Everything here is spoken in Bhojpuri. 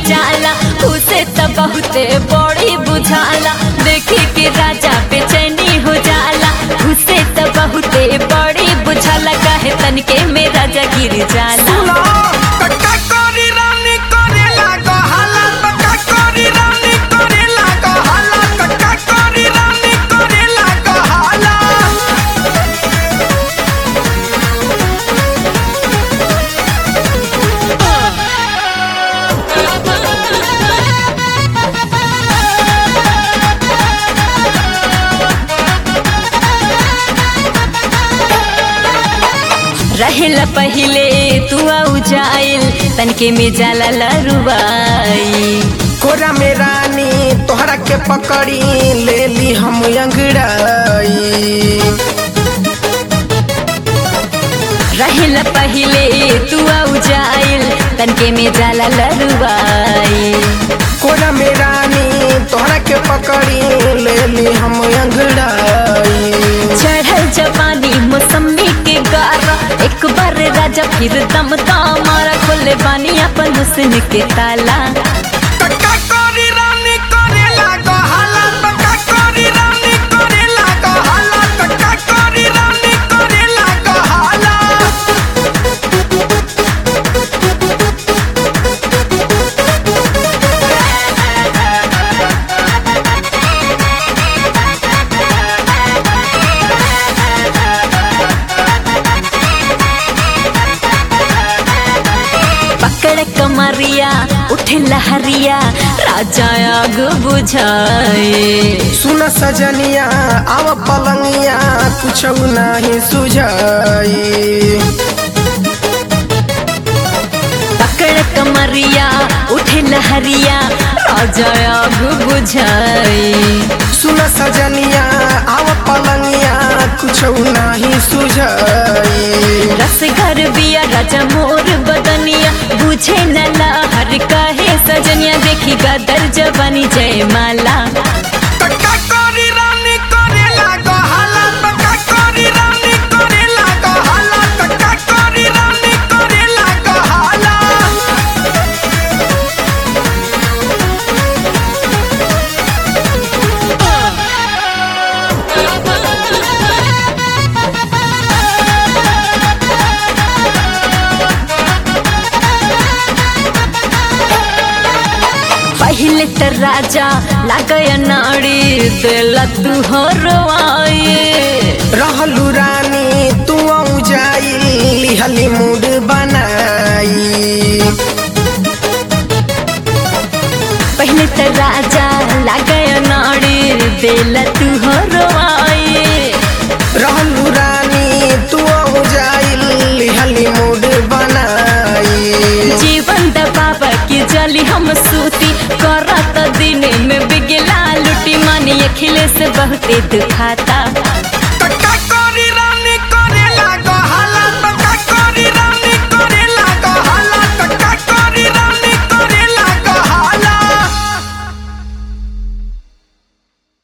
जाला उसे त बहुते बड़ी बुझाला देखी के राजा बेचैनी हो जाला उसे त बहुते बड़ी बुझाला काहे तनके में राजा गिर जाला सुनो कक्का कोरी रानी करे लागो हाला कक्का कोरी रानी करे लागो हाला कक्का कोरी रानी करे लागो हाला रहेला पहिले तू आउ जाइल तनके में जाला लरुबाई कोरा में रानी तोहरा के पकड़ी ले ली हम अंगड़ाई रहेला पहिले तू आउ जाइल तनके में जाला लरुबाई कोरा में रानी तोहरा के पकड़ी ले ली हम अंगड़ाई चढ़ल जवानी मौसमी के गारा एक बार राजा फिर दम मारा खोले बानी अपन हुस्न के ताला कक्का कोरी रानी करे लागो हाला कक्का कोरी रानी करे लागो हाला कक्का कोरी रानी करे लागो हाला पकड़ कमरिया उठे लहरिया राजा आग बुझाए सुन सजनिया आव पलंगिया कुछ नहीं सुझाई पकड़ कमरिया उठे लहरिया राजा आग बुझाए सुन सजनिया आव पलंगिया कुछ नहीं सुझाई रस घर बिया राजा मोर बदनिया बुझे न लहर कहे सजनिया देखी गदर जवानी जय माला कक्का कोरी रानी करे लागो हाला कक्का कोरी रानी करे लागो हाला कक्का कोरी रानी करे लागो हाला पहले त राजा लागय नाड़ी दिला तू हरवाए रहलू रानी तू आऊ जाई लिहली मूड बनाई पहले त राजा लागय नाड़ी दिला तू हरवाए रहलू रानी तू आऊ जाई लिहली मूड बनाई जीवन दबाब की जली हम सूती करत दिन में बिगला लुटी मानी अखिले से बहुते दुखाता